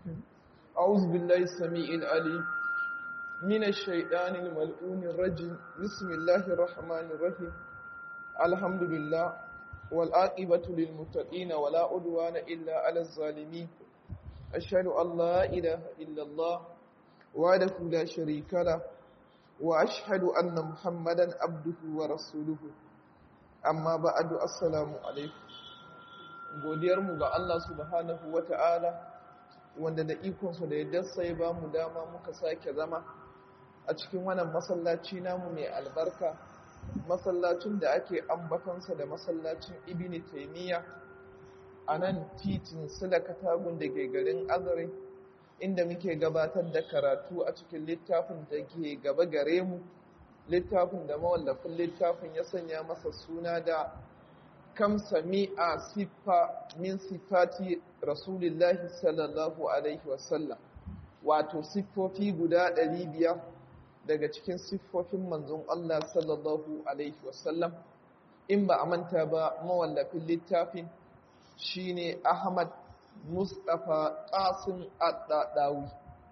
أعوذ بالله السميع العليم من الشيطان الملعون الرجيم بسم الله الرحمن الرحيم الحمد لله والعاقبة للمتقين ولا عدوان إلا على الظالمين أشهد أن لا إله إلا الله وحده لا شريك له وأشهد أن محمدا عبده ورسوله amma ba'adu assalamu alaikum godiyarmu ga Allah subhanahu wata'ala wanda da ikonsa da yadda sai ba mu dama muka sake zama a cikin wannan masallaci namu mai albarka masallacin da ake ambatansa da masallacin ibini taimiyya a nan titin sila katagun da ke garin azare inda muke gabatar da karatu a cikin littafin da ke gaba gare mu littafin da mawallafin littafin ya sanya masa suna da kam sami'a siffa min sifati rasulillahi sallallahu alaihi wasallam wato siffofi guda ɗari biyar daga cikin siffofin manzon Allah sallallahu alaihi wasallam in ba a manta ba mawallafin littafin shine Ahmad Mustapha Qasim Ad-Dadawi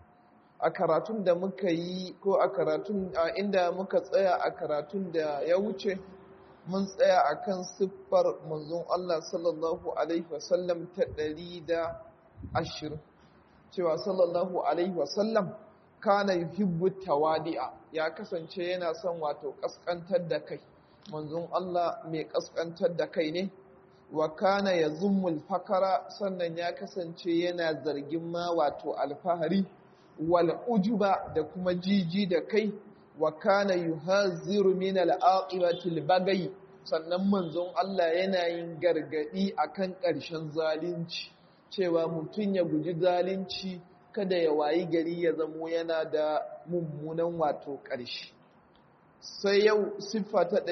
a karatun da muka yi ko a karatun a inda muka tsaya a karatun da ya wuce mun tsaya a kan siffar manzon Allah sallallahu Alaihi wasallam ta ɗari da ashirin cewa sallallahu Alaihi wasallam kana yuhibbu tawadi'a ya kasance yana son wato ƙasƙantar da kai manzon Allah mai ƙasƙantar da kai ne wa kana ya zummul fakara sannan ya kasance yana zargin ma wato alfahari wal ujuba da kuma jiji da kai wa kana yuhaziru min al-aqibati al-bagai sannan manzon Allah yana yin gargadi akan ƙarshen zalunci cewa mutun ya guji zalunci kada ya wayi gari ya zamo yana da mummunan wato ƙarshe sai yau siffa ta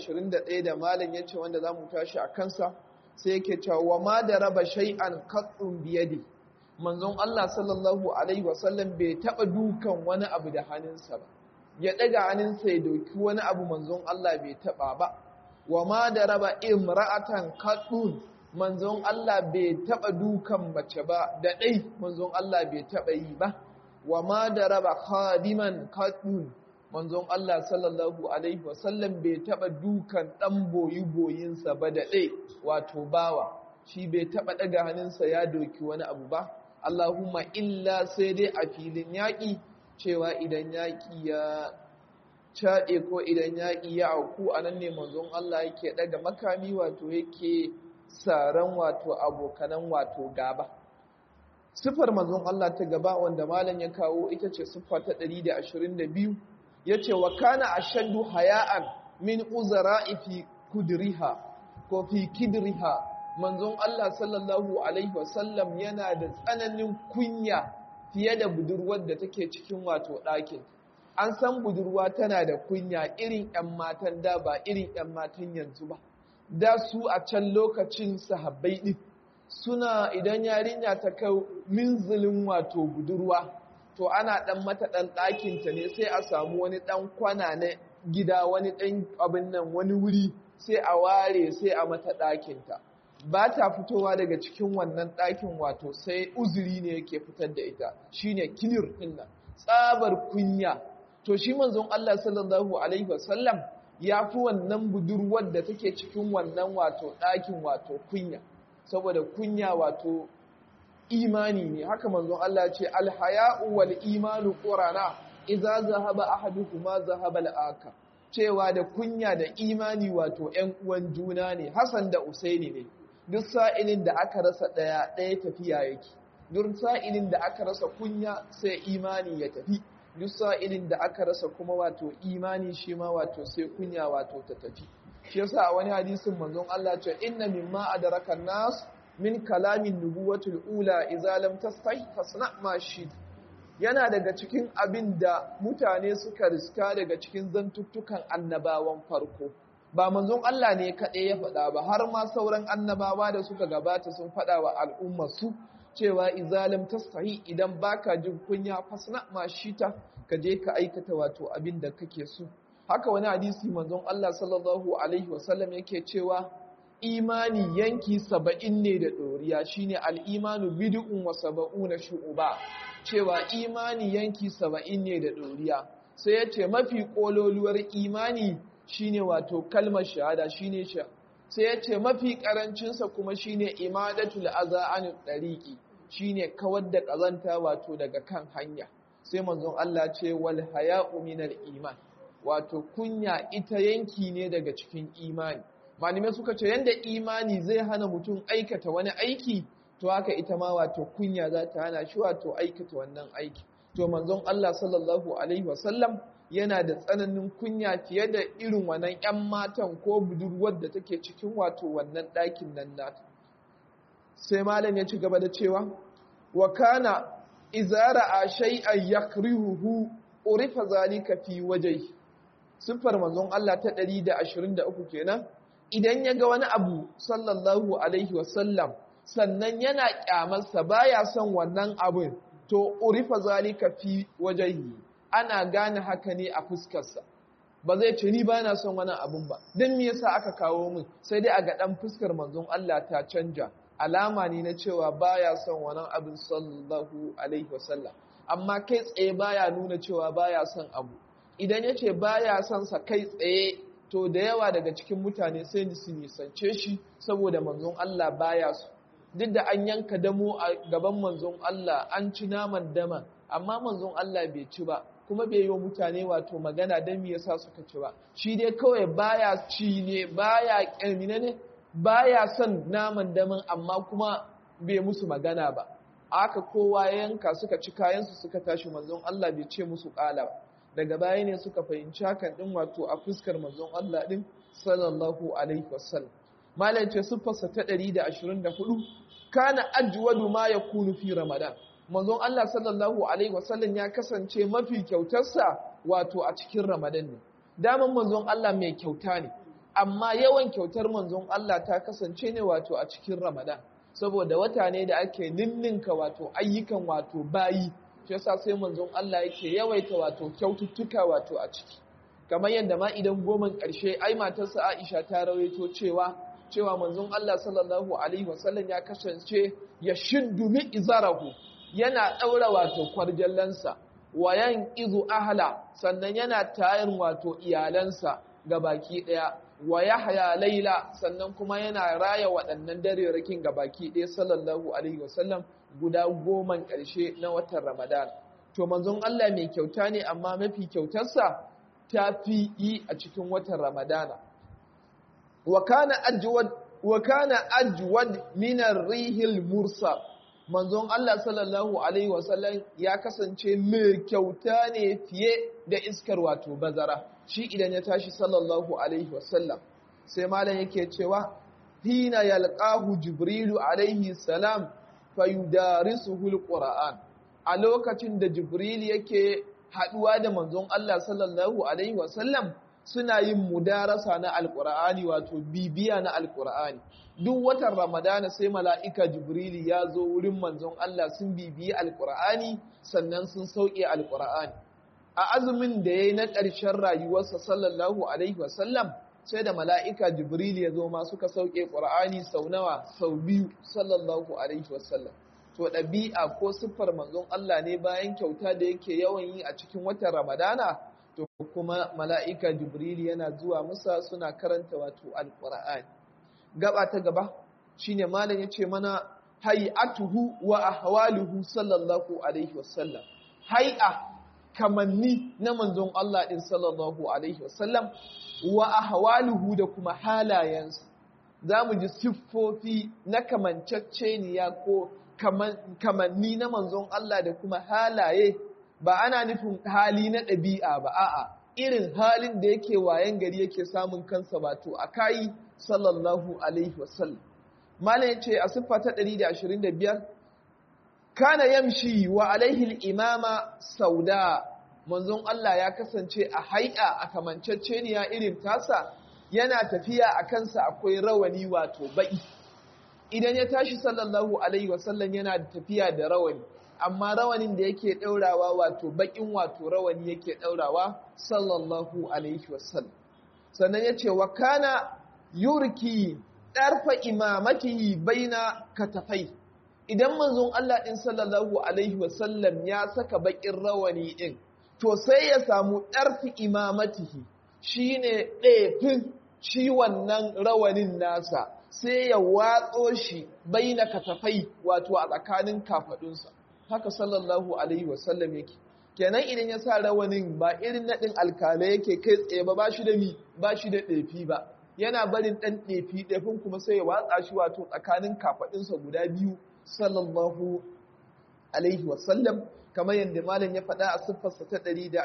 121 da malam yace wanda zamu tashi a kansa sai yake cewa wa ma da raba shay'an qattun biyadi manzon Allah sallallahu Alaihi wasallam bai taɓa dukan wani abu da hannunsa ba, ya ɗaga hannunsa ya doki wani abu manzon Allah bai taɓa ba, wa ma da raba imra'atan kaɗun manzon Allah bai taɓa dukan mace ba, da ɗai manzon Allah bai taɓa yi ba, wa ma da raba khadiman kaɗun manzon Allah sallallahu Alaihi wasallam bai taɓa dukan ɗan boyi-boyinsa ba da ɗai wato bawa, shi bai taɓa ɗaga hannunsa ya doki wani abu ba, Allahumma illa sai dai a filin yaƙi cewa idan yaƙi ya caɗe ko idan yaƙi ya auku a nan ne manzon Allah yake ɗaga makami wato yake saran wato abokanan wato gaba. Siffar manzon Allah ta gaba wanda malam ya kawo ita ce siffa ta 122 ya ce wa kana ashaddu haya'an min uzara'i fi kudriha ko fi kidriha manzon Allah sallallahu Alaihi wasallam yana da tsananin kunya fiye da budurwar da take cikin wato ɗakin. An san budurwa tana da kunya irin ‘yan matan da ba irin ‘yan matan yanzu ba. Da su a can lokacin sahabbai ɗin suna idan yarinya ta kai minzilin wato budurwa, to ana ɗan mata ɗan ɗakinta ne sai a samu wani ɗan kwana na gida wani ɗan abin nan wani wuri sai a ware sai a mata ɗakinta. ba ta fitowa daga cikin wannan ɗakin wato sai uzuri ne yake fitar da ita shine kinir ɗin nan tsabar kunya to shi manzon Allah sallallahu alaihi wasallam ya fi wannan budurwar da take cikin wannan wato ɗakin wato kunya saboda kunya wato imani ne haka manzon Allah ce alhaya'u wal imanu qurana idza zahaba ahaduhuma zahaba al-aka cewa da kunya da imani wato ƴan uwan juna ne Hassan da Usaini ne duk sa'ilin da aka rasa ɗaya ɗaya tafiya yake duk sa'ilin da aka rasa kunya sai imani ya tafi duk sa'ilin da aka rasa kuma wato imani shi ma wato sai kunya wato ta tafi shi yasa a wani hadisin manzon Allah ce inna mimma adraka nas min kalamin nubuwatul ula idza lam tastahi fasna ma shi yana daga cikin abin da mutane suka riska daga cikin zantuttukan annabawan farko ba manzon Allah ne kaɗai ya faɗa ba har ma sauran annabawa da suka gabata sun faɗa wa al'ummarsu cewa izalim tastahi idan baka jin kunya fasna ma shita ka je ka aikata wato abin da kake so haka wani hadisi manzon Allah sallallahu alaihi wasallam yake cewa imani yanki saba'in ne da ɗoriya shine al'imanu bid'un wa saba'una shu'uba cewa imani yanki saba'in ne da ɗoriya sai ya ce mafi ƙololuwar imani shine wato kalmar shahada shine sha sai ya ce mafi ƙarancinsa kuma shine imadatul aza an ɗariƙi shine kawar da ƙazanta wato daga kan hanya sai manzon Allah ce wal haya'u minal iman wato kunya ita yanki ne daga cikin imani malamai suka ce yanda imani zai hana mutum aikata wani aiki to haka ita ma wato kunya za ta hana shi wato aikata wannan aiki to manzon Allah sallallahu alaihi wasallam yana da tsananin kunya fiye da irin wannan ƴan matan ko budurwar da take cikin wato wannan ɗakin nan nata sai malam ya ci gaba da cewa wa kana izara a shay'an yakrihuhu urifa zalika fi wajhi sifar manzon Allah ta 123 kenan idan ya ga wani abu sallallahu alaihi wasallam sannan yana kyamarsa baya son wannan abin to urifa zalika fi wajhi ana gane haka ne a fuskarsa ba zai ce ni bana son wannan abun ba dan me yasa aka kawo min sai dai a ga dan fuskar manzon Allah ta canja alama ne na cewa baya son wannan abin sallallahu alaihi wasallam amma kai tsaye baya nuna cewa baya son abu idan ya ce baya son sa kai tsaye to da yawa daga cikin mutane sai su nisance shi saboda manzon Allah baya su duk da an yanka damo a gaban manzon Allah an ci naman dama amma manzon Allah bai ci ba kuma bai yi wa mutane wato magana don me yasa suka ci ba shi dai kawai baya ci ne baya kirmine ne baya son naman daman amma kuma bai musu magana ba aka kowa ya yanka suka ci kayansu suka tashi manzon Allah bai ce musu kala ba daga baya ne suka fahimci hakan din wato a fuskar manzon Allah din sallallahu alaihi wasallam malam ce siffarsa ta 124 kana ajwadu ma yakunu fi ramadan manzon Allah sallallahu alaihi wasallam ya kasance mafi kyautarsa wato a cikin ramadan ne daman manzon Allah mai kyauta ne amma yawan kyautar manzon Allah ta kasance ne wato a cikin ramadan saboda wata ne da ake ninninka wato ayyukan wato bayi shi yasa sai manzon Allah yake yawaita wato kyaututtuka wato a ciki kamar yadda ma idan goman ƙarshe ai matarsa Aisha ta rawaito cewa cewa manzon Allah sallallahu alaihi wasallam ya kasance ya shiddu mi izarahu yana daura wato kwarjallansa wayan izu ahla sannan yana tayar wato iyalansa ga baki daya wa yahya laila sannan kuma yana raya waɗannan darerakin ga baki daya sallallahu alaihi wasallam guda goman ƙarshe na watan Ramadan. To manzon Allah mai kyauta ne amma mafi kyautarsa ta fi yi a cikin watan Ramadana. Wa kana ajwad wa kana ajwad min ar-rihil mursa. Manzon Allah sallallahu alaihi wasallam ya kasance mai kyauta ne fiye da iskar wato bazara. Shi idan ya tashi sallallahu alaihi wasallam sai malam yake cewa hina yalqahu jibrilu alaihi salam fayudarisuhul qur'an a lokacin da jibril yake haduwa da manzon Allah sallallahu alaihi wasallam suna yin mudarasa na alqur'ani wato bibiya na alqur'ani duk watan ramadana sai mala'ika jibril ya zo wurin manzon Allah sun bibiyi alqur'ani sannan sun sauke alqur'ani a azumin da yayi na ƙarshen rayuwarsa sallallahu alaihi wasallam sai da mala'ika Jibril ya zo ma suka sauke ƙura'ani sau nawa sau biyu sallallahu Alaihi wasallam. To ɗabi'a ko siffar manzon Allah ne bayan kyauta da yake yawan yi a cikin watan Ramadana, to kuma mala'ika Jibril yana zuwa musa suna karanta wato alƙura'ani. Gaba ta gaba shi ne malam ya ce mana hay'atuhu wa ahwaluhu sallallahu Alaihi wasallam. Hai'a kamanni na manzon Allah ɗin sallallahu Alaihi wasallam wa ahwaluhu da kuma halayensu za mu ji siffofi na kamanceceniya ko kamanni na manzon Allah da kuma halaye ba ana nufin hali na ɗabi'a ba a'a irin halin da yake wayan gari yake samun kansa wato a kayi sallallahu alaihi wasallam malam yace a siffa ta 125 kana yamshi wa alaihi al-imama sauda manzon Allah ya kasance a hai'a a kamanceceniya irin tasa yana tafiya a kansa akwai rawani wato ba'i idan ya tashi sallallahu alaihi wasallam yana da tafiya da rawani amma rawanin da yake daurawa wato bakin wato rawani yake daurawa sallallahu alaihi wasallam sannan yace wa kana yurki ɗarfa imamatihi baina katafai idan manzon Allah ɗin sallallahu alaihi wasallam ya saka baƙin rawani ɗin to sai ya samu ɗarfi imamatihi shine ɗefin shi wannan rawanin nasa sai ya watso shi baina katafai wato a tsakanin kafaɗunsa haka sallallahu alaihi wasallam yake kenan idan ya sa rawanin ba irin naɗin alkalai yake kai tsaye ba ba shi da mi ba shi da ɗefi ba yana barin ɗan ɗefi ɗefin kuma sai ya watsa shi wato tsakanin kafaɗinsa guda biyu sallallahu alaihi wasallam kamar yadda malam ya faɗa a siffarsa ta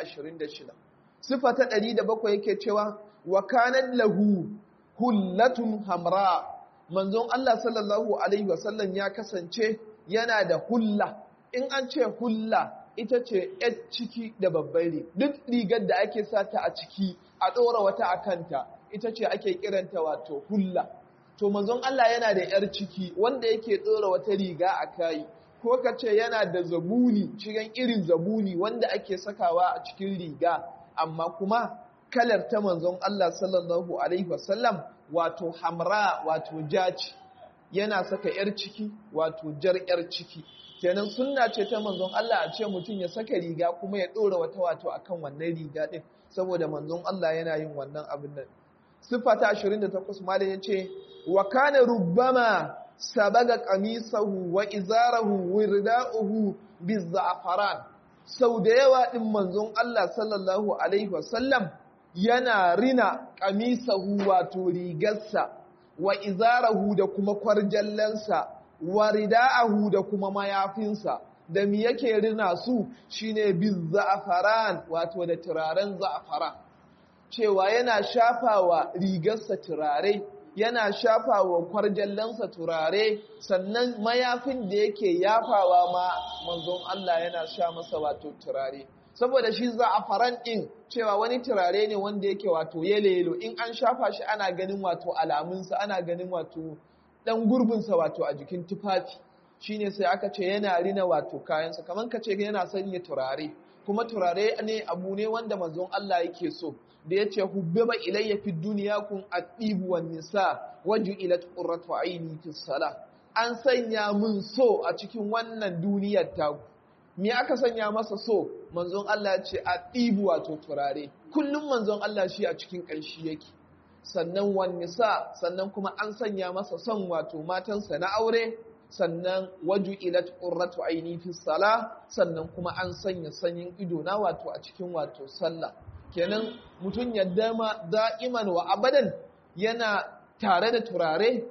126 siffa ta 107 yake cewa wa kanan lahu hullatun hamra manzon Allah sallallahu alaihi wasallam ya kasance yana da hulla in an ce hulla ita ce ‘yar ciki da babbar duk rigar da ake sata a ciki a ɗora wata a kanta ita ce ake kiranta wato hulla to manzon Allah yana da ‘yar ciki wanda yake ɗora wata riga a kayi ko ka ce yana da zabuni cikin irin zabuni wanda ake sakawa a cikin riga amma kuma kalar ta manzon Allah sallallahu alaihi wasallam wato hamra wato jaci yana saka ‘yar ciki wato jar ‘yar ciki kenan sunna ce ta manzon Allah a ce mutum ya saka riga kuma ya ɗora wata wato akan wannan riga ɗin saboda manzon Allah yana yin wannan abin nan siffa ta 28 malam ya ce wa kana rubbama sabaga qamisahu wa izarahu wirda'uhu bizzafaran sau da yawa din manzon Allah sallallahu alaihi wasallam yana rina qamisahu wato rigarsa wa izarahu da kuma kwarjallansa wa rida'ahu da kuma mayafinsa da mi yake rina su shine bizzafaran wato da turaren za'afaran cewa yana shafawa rigarsa turare yana shafawa kwarjallansa turare sannan mayafin da yake yafawa ma manzon Allah yana sha masa wato turare saboda shi za'afaran din cewa wani turare ne wanda yake wato yelo in an shafa shi ana ganin wato alamunsa ana ganin wato dan gurbinsa wato a jikin tufafi shine sai aka ce yana rina wato kayansa kamar ka ce yana sanya turare kuma turare ne abu ne wanda manzon Allah yake so da yace hubbiba ilayya fid dunya kun atibu wan nisa waju'ilat qurratu aini fis salah an sanya mun so a cikin wannan duniyar ta me aka sanya masa so manzon Allah ya ce atibu wato turare kullum manzon Allah shi a cikin ƙanshi yake sannan wan nisa sannan kuma an sanya masa son wato matansa na aure sannan waju ilat qurratu aini fi sala sannan kuma an sanya sanyin ido na wato a cikin wato sallah kenan mutum ya dama da'iman wa abadan yana tare da turare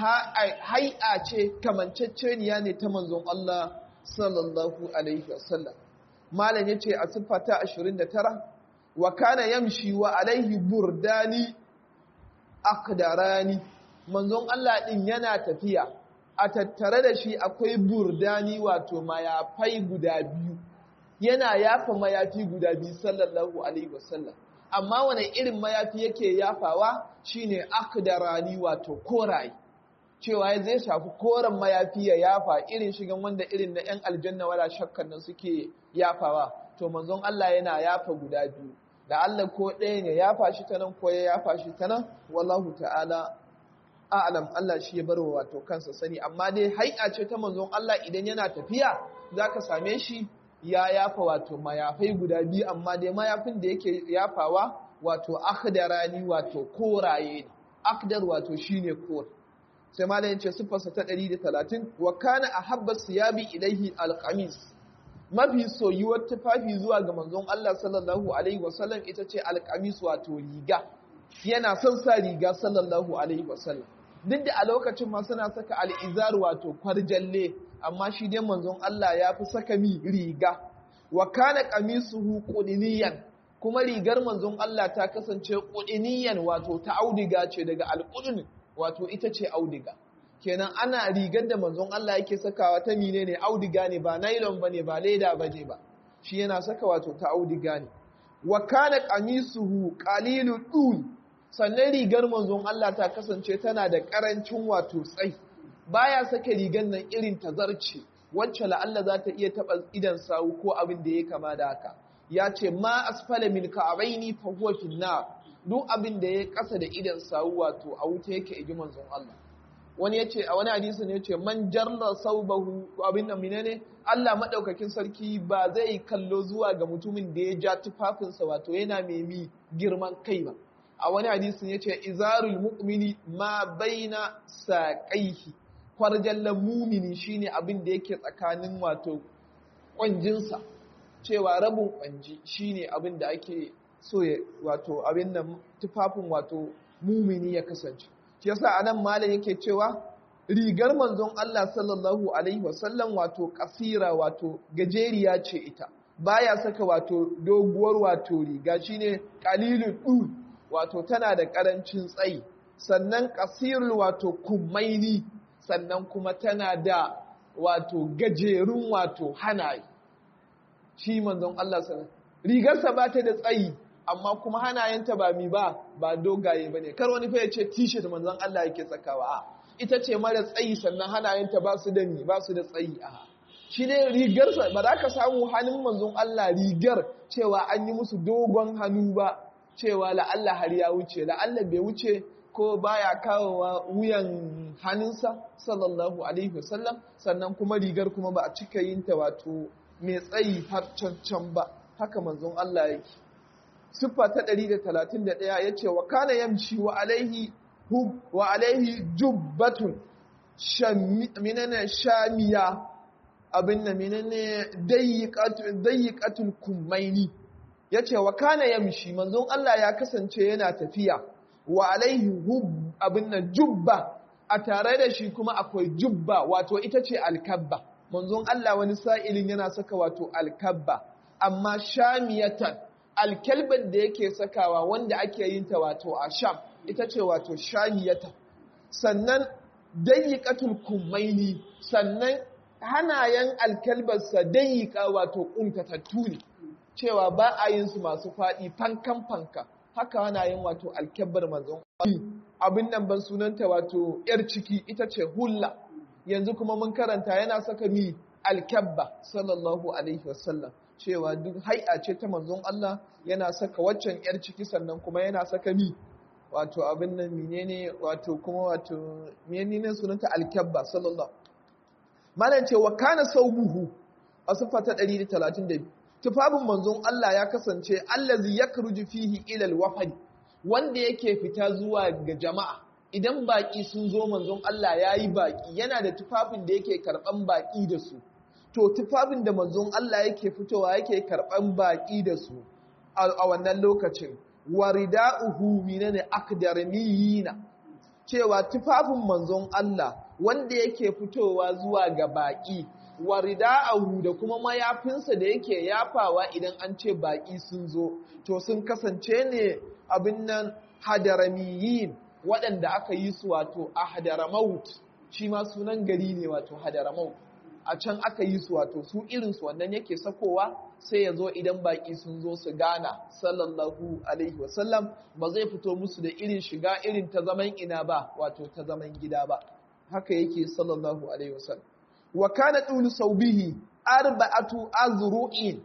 hai'a ce kamanceceniya ne ta manzon Allah sallallahu alaihi wasallam malam yace a siffata 29 wa kana yamshi wa alaihi burdani akdarani manzon Allah din yana tafiya a tattare da shi akwai burdani wato mayafai guda biyu yana yafa mayafi guda biyu sallallahu alaihi wasallam amma wani irin mayafi yake yafawa shine akdarani wato koraye cewa zai shafi koren mayafi ya yafa irin shigan wanda irin na yan aljanna wala shakkan nan suke yafawa to manzon Allah yana yafa guda biyu da Allah ko ɗaya ne yafa shi ta nan ko ya yafa shi ta nan wallahu ta'ala a'lam Allah shi ya bar wa wato kansa sani amma dai hai'a ce ta manzon Allah idan yana tafiya zaka same shi ya yafa wato mayafai guda biyu amma dai mayafin da yake yafawa wato akhdarani wato koraye akdar wato shine kor sai malam yace sifarsa ta 130 wa kana ahabba siyabi ilaihi alqamis mafi soyuwar tufafi zuwa ga manzon Allah sallallahu alaihi wasallam ita ce alqamis wato riga yana son sa riga sallallahu alaihi wasallam duk da a lokacin ma suna saka al'izar wato kwarjalle amma shi dai manzon Allah ya fi saka mi riga wa kana qamisuhu qudiniyan kuma rigar manzon Allah ta kasance qudiniyan wato ta audiga ce daga alqudun wato ita ce audiga kenan ana rigar da manzon Allah yake sakawa ta mine ne audiga ne ba nylon bane ba leda bane ba shi yana saka wato ta audiga ne wa kana qamisuhu qalilud dul sannan rigar manzon Allah ta kasance tana da ƙarancin wato tsai baya saka rigar nan irin tazarce wacce la'alla za ta iya taɓa idan sawu ko abin da ya kama da haka ya ce ma asfala min ka'abaini fa huwa fi nar duk abin da ya kasa da idan sawu wato a wuta yake iji manzon Allah wani yace a wani hadisi ne yace man jarra saubahu abin nan menene Allah madaukakin sarki ba zai kallo zuwa ga mutumin da ya ja tufafinsa wato yana mai girman kai ba a wani hadisin yace izarul mu'mini ma baina saqaihi kwarjallan mumini shine abin da yake tsakanin wato kwanjinsa cewa rabin kwanji shine abin da ake so ya wato abin nan tufafin wato mumini ya kasance shi yasa anan malam yake cewa rigar manzon Allah sallallahu alaihi wasallam wato kasira wato gajeriya ce ita baya saka wato doguwar wato riga shine qalilul dul wato tana da karancin tsayi sannan kasirul wato kumaini sannan kuma tana da wato gajerun wato hanaye shi manzon Allah sallallahu rigarsa ba ta da tsayi amma kuma hanayenta ba mi ba ba dogaye bane kar wani fa ya ce t-shirt manzon Allah yake sakawa a ita ce mara tsayi sannan hanayenta ba su da mi ba su da tsayi a shi ne rigarsa ba za ka samu hannun manzon Allah rigar cewa an yi musu dogon hannu ba cewa la'alla har ya wuce la'alla bai wuce ko baya kawowa wuyan hannunsa sallallahu alaihi wasallam sannan kuma rigar kuma ba a cika yin ta wato mai tsayi har cancan ba haka manzon Allah yake siffa ta 131 yace wa kana yamshi wa alaihi wa alaihi jubbatun minana shamiya abin da minane dayyikatul kummaini yace wa kana yamshi manzon Allah ya kasance yana tafiya wa alaihi hub abin nan jubba a tare da shi kuma akwai jubba wato ita ce alkabba manzon Allah wani sa'ilin yana saka wato alkabba amma shamiyatan alkalban da yake sakawa wanda ake yin ta wato a sham ita ce wato shamiyatan sannan dayyikatul kummaini sannan hanayen alkalbarsa dayyika wato kuntatattu ne cewa ba a yin su masu faɗi fankan fanka haka hanayen wato alkabbar manzon abin nan ban sunanta wato yar ciki ita ce hulla yanzu kuma mun karanta yana saka mi alkabba sallallahu alaihi wasallam cewa duk hai'a ce ta manzon Allah yana saka waccan yar ciki sannan kuma yana saka mi wato abin nan menene wato kuma wato menene sunanta alkabba sallallahu malan ce wa kana saubuhu a sifa ta 132 tufafin manzon Allah ya kasance allazi yakruju fihi ila alwafd wanda yake fita zuwa ga jama'a idan baki sun zo manzon Allah yayi baki yana da tufafin da yake karban baki da su to tufafin da manzon Allah yake fitowa yake karban baki da su a wannan lokacin warida'uhu minane akdarmiyina cewa tufafin manzon Allah wanda yake fitowa zuwa ga baki warida'ahu da kuma mayafinsa da yake yafawa idan an ce baki sun zo to sun kasance ne abin nan hadaramiyin waɗanda aka yi su wato a hadaramaut shi ma sunan gari ne wato hadaramaut a can aka yi su wato su irinsu wannan yake sakowa sai ya zo idan baƙi sun zo su gana sallallahu alaihi wasallam ba zai fito musu da irin shiga irin ta zaman ina ba wato ta zaman gida ba haka yake sallallahu alaihi wasallam wa kana tulu saubihi arba'atu azru'in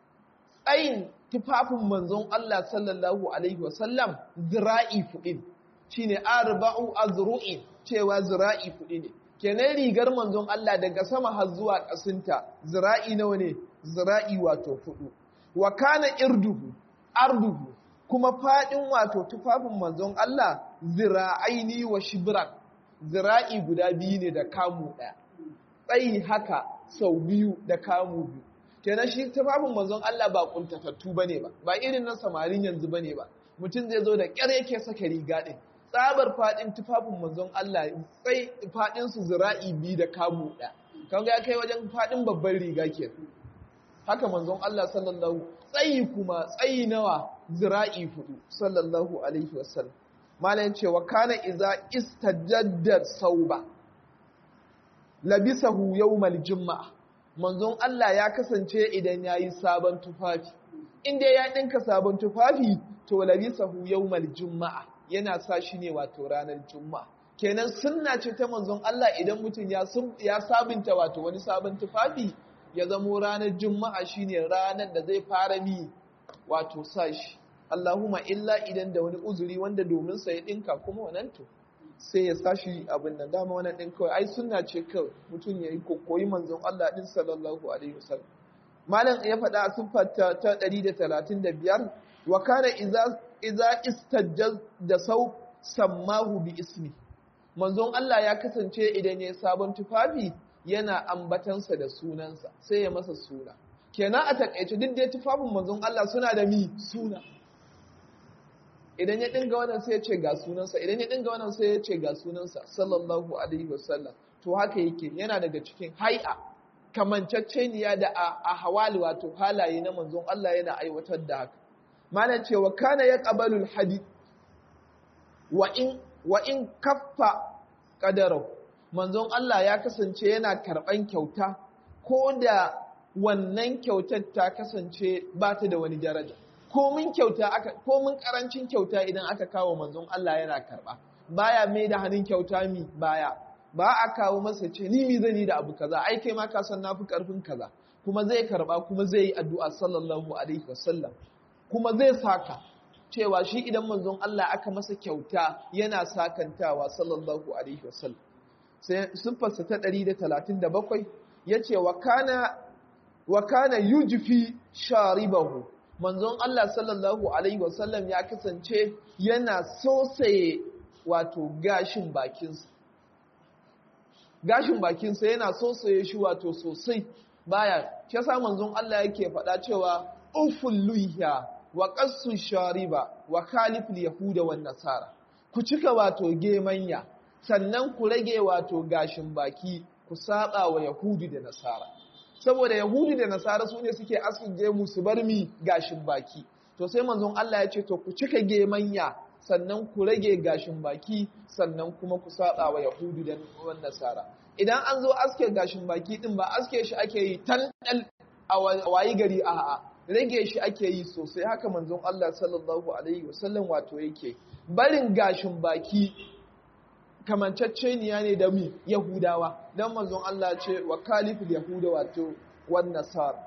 tsayin tufafin manzon Allah sallallahu alaihi wasallam zira'i fuɗin shine arba'u azru'in cewa zira'i fuɗi ne kenan rigar manzon Allah daga sama har zuwa ƙasinta zira'i nawa ne zira'i wato fudu wa kana irduhu arduhu kuma fadin wato tufafin manzon Allah zira'aini wa shibran zira'i guda biyu ne da kamu ɗaya tsayi haka sau biyu da kamu biyu kenan shi tufafin manzon Allah ba kuntatattu bane ba ba irin na samarin yanzu bane ba mutum zai zo da ƙyar yake saka riga ɗin tsabar faɗin tufafin manzon Allah sai faɗin su zira'i biyu da kamu ɗaya kan ga ya kai wajen faɗin babban riga ke haka manzon Allah sallallahu tsayi kuma tsayi nawa zira'i hudu sallallahu alaihi wasallam malam cewa kana iza istajadda sauba labisahu yawmal juma'a manzon Allah ya kasance idan yayi sabon tufafi inda ya dinka sabon tufafi to labisahu yawmal juma'a yana sa shi ne wato ranar juma'a kenan sunna ce ta manzon Allah idan mutum ya ya sabunta wato wani sabon tufafi ya zamo ranar juma'a shine ranar da zai fara mi wato sa shi Allahumma illa idan da wani uzuri wanda domin sa ya dinka kuma wannan to sai ya sashi abin nan dama wannan din kawai ai sunna ce kawai mutum ya yi koyi manzon Allah din sallallahu alaihi wasallam malam ya faɗa a siffar ta 135 wa kana idza idza istajjaz da sau sammahu bi ismi manzon Allah ya kasance idan ya sabon tufafi yana ambatansa da sunansa sai ya masa suna kenan a takaice duk da tufafin manzon Allah suna da mi suna idan ya dinga wannan sai ya ce ga sunansa idan ya dinga wannan sai ya ce ga sunansa sallallahu alaihi wasallam to haka yake yana daga cikin hai'a kamanceceniya da a hawali wato halaye na manzon Allah yana aiwatar da haka malam cewa kana ya qabalul hadith wa in wa in kaffa qadarahu manzon Allah ya kasance yana karban kyauta ko da wannan kyautar ta kasance ba ta da wani daraja komin kyauta aka komin karancin kyauta idan aka kawo manzon Allah yana karba baya mai da hannun kyauta mi baya ba a kawo masa ce ni mi zani da abu kaza ai kai ma ka san nafi karfin kaza kuma zai karba kuma zai yi addu'a sallallahu alaihi wasallam kuma zai saka cewa shi idan manzon Allah aka masa kyauta yana sakantawa sallallahu alaihi wasallam sai siffarsa ta 137 yace wa kana wa kana yujfi sharibahu manzon Allah sallallahu alaihi wasallam ya kasance yana sosaye wato gashin bakinsa gashin bakinsa yana sosaye shi wato sosai baya shi yasa manzon Allah yake faɗa cewa uful luhya wa qassu shariba wa khaliful yahuda wan nasara ku cika wato gemanya sannan ku rage wato gashin baki ku saba wa yahudi da nasara saboda yahudi da nasara su ne suke askin gemu su bar mi gashin baki to sai manzon Allah ya ce to ku cika gemanya sannan ku rage gashin baki sannan kuma ku saba wa yahudi da nasara idan an zo aske gashin baki din ba aske shi ake yi tandal a wayi gari a'a rage shi ake yi sosai haka manzon Allah sallallahu alaihi wasallam wato yake barin gashin baki kamanceceniya ne da mi Yahudawa dan manzon Allah ce wa kaliful Yahuda wato wan nasara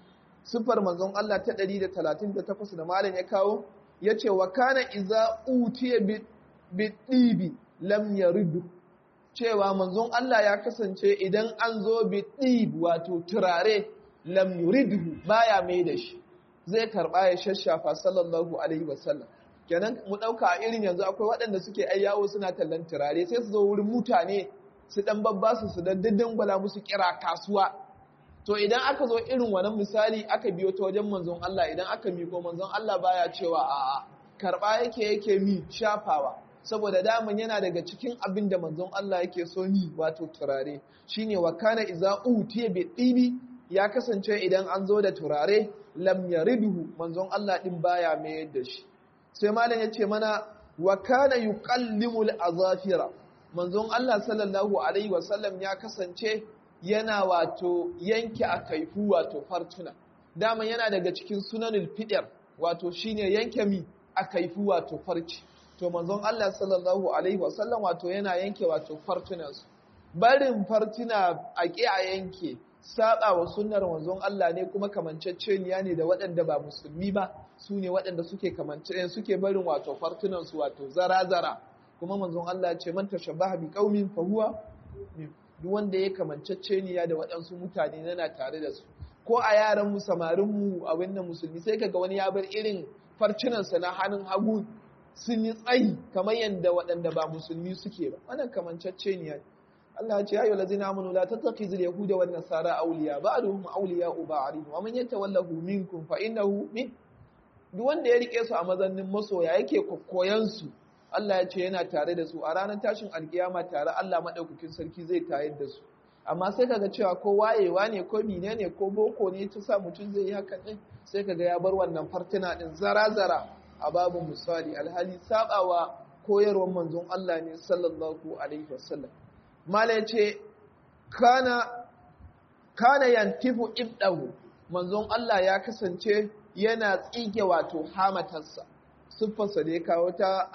sifar manzon Allah ta 138 da malam ya kawo yace wa kana iza utiya bi dibi lam yaridu cewa manzon Allah ya kasance idan an zo bi dib wato turare lam yuridhu baya mai da shi zai karba ya shashafa sallallahu alaihi wasallam kenan mu dauka a irin yanzu akwai waɗanda suke ai yawo suna tallan turare sai su zo wurin mutane su dan babba su su daddan gwala musu kira kasuwa to idan aka zo irin wannan misali aka biyo ta wajen manzon Allah idan aka miko manzon Allah baya cewa a'a karba yake yake mi shafawa saboda daman yana daga cikin abin da manzon Allah yake so ni wato turare shine wa kana iza utiya bi dibi ya kasance idan an zo da turare lam yariduhu manzon Allah din baya mayar da shi sai malam yace mana wa kana yuqallimul azafira manzon Allah sallallahu alaihi wasallam ya kasance yana wato yanke a kaifu wato fartuna dama yana daga cikin sunanul fidar wato shine yanke mi a kaifu wato farci to manzon Allah sallallahu alaihi wasallam wato yana yanke wato fartunansu barin fartuna a ƙi a yanke saba wa sunnar manzon Allah ne kuma kamanceceniya ne da waɗanda ba musulmi ba su ne waɗanda suke kamance suke barin wato fartunansu wato zara-zara kuma manzon Allah ce man tashabbaha bi qaumin fa huwa duk wanda ya kamanceceniya da waɗansu mutane yana tare da su ko a yaran mu samarin mu abin nan musulmi sai kaga wani ya bar irin farcinansa na hannun hagu sun yi tsayi kamar yadda waɗanda ba musulmi suke ba wannan kamanceceniya ne Allah ya ce ayyuhal ladzina amanu la tattakhizul yahuda wan nasara awliya ba'duhum awliya'u ba'd wa man yatawallahu minkum fa innahu min duk wanda ya rike su a mazannin masoya yake kokkoyan su Allah ya ce yana tare da su a ranar tashin alkiyama tare Allah madaukakin sarki zai tayar da su amma sai kaga cewa ko wayewa ne ko mine ne ko boko ne ta sa mutum zai yi hakan din sai kaga ya bar wannan fartuna din zara-zara a babu misali alhali sabawa koyarwar manzon Allah ne sallallahu alaihi wasallam mala yace kana kana yantifu ibdahu manzon Allah ya kasance yana tsige wato hamatarsa siffarsa da ya kawo ta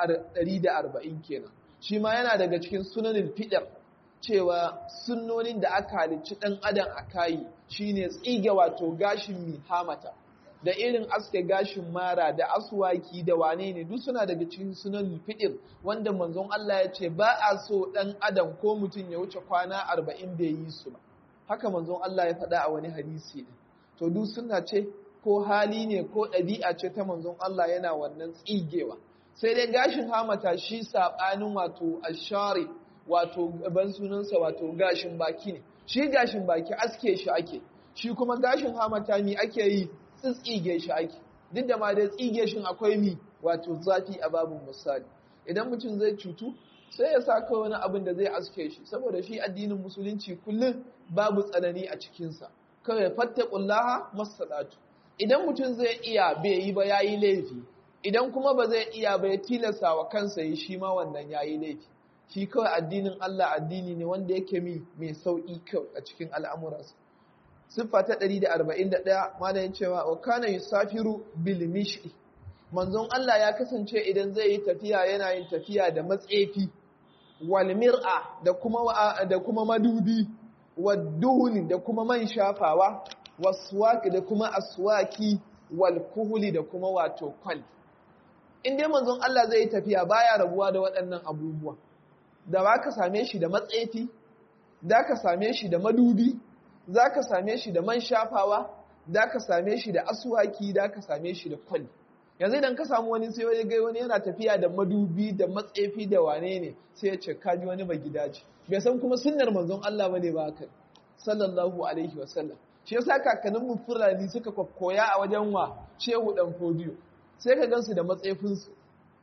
140 kenan shi ma yana daga cikin sunanin fidar cewa sunnonin da aka halicci dan adam a kayi shine tsige wato gashin mi hamata da irin aske gashin mara da aswaki da wane ne duk suna daga cikin sunan fidir wanda manzon Allah ya ce ba a so dan adam ko mutum ya wuce kwana arba'in bai yi su ba haka manzon Allah ya faɗa a wani hadisi din to duk suna ce ko hali ne ko ɗabi'a ce ta manzon Allah yana wannan tsigewa sai dai gashin hamata shi saɓanin wato ashari wato ban sunansa wato gashin baki ne shi gashin baki aske shi ake shi kuma gashin hamata mi ake yi tsitsige shi ake duk da ma dai tsige shi akwai mi wato zafi a babin misali idan mutum zai cutu sai ya sa kawai wani abin da zai aske shi saboda shi addinin musulunci kullum babu tsanani a cikinsa kawai fattaqullaha masadatu idan mutum zai iya bai yi ba yayi laifi idan kuma ba zai iya ba ya tilasta wa kansa yi shi ma wannan yayi laifi shi kawai addinin Allah addini ne wanda yake mi mai sauki kyau a cikin al'amuransa siffa ta 141 malayin cewa wa kana yusafiru bil mishi manzon Allah ya kasance idan zai yi tafiya yana yin tafiya da matsefi wal mir'a da kuma da kuma madubi wadduhuni da kuma man shafawa waswaki da kuma aswaki wal kuhuli da kuma wato kwal in dai manzon Allah zai yi tafiya baya rabuwa da waɗannan abubuwa da ba ka same shi da matsefi da ka same shi da madubi za ka same shi da man shafawa da ka same shi da aswaki da ka same shi da kwal yanzu idan ka samu wani sai wani gai wani yana tafiya da madubi da matsefi da wane ne sai ya ce kaji wani ba gidaje bai san kuma sunnar manzon Allah bane ba haka sallallahu alaihi wasallam shi yasa kakannin mu fulani suka koya a wajen wa shehu dan fodiyo sai ka gansu da matsefin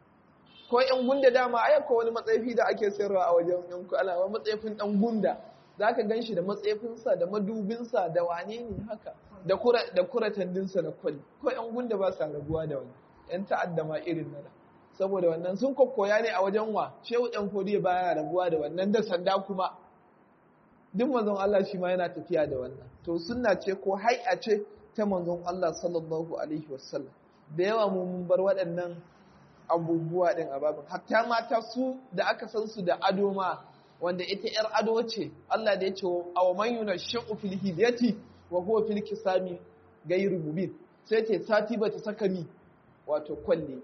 ko yan gunda dama ai ko wani matsefi da ake sayarwa a wajen yan kala wa matsefin dan gunda zaka ganshi da matsefin sa da madubin sa da wane ne haka da kura da kuratandin sa da kwali ko yan gunda ba sa rabuwa da wani yan ta'adda ma irin nan saboda wannan sun kokkoya ne a wajen wa shehu dan fodiyo baya rabuwa da wannan da sanda kuma duk manzon Allah shi ma yana tafiya da wannan to sunna ce ko hai'a ce ta manzon Allah sallallahu alaihi wasallam da yawa mu mun bar waɗannan abubuwa din a babin hatta mata su da aka san su da ado ma wanda ita yar ado ce Allah da ya ce aw man yunashu fil hilyati wa huwa fil kisami ghayru mubin sai ce sati bata saka mi wato kwalle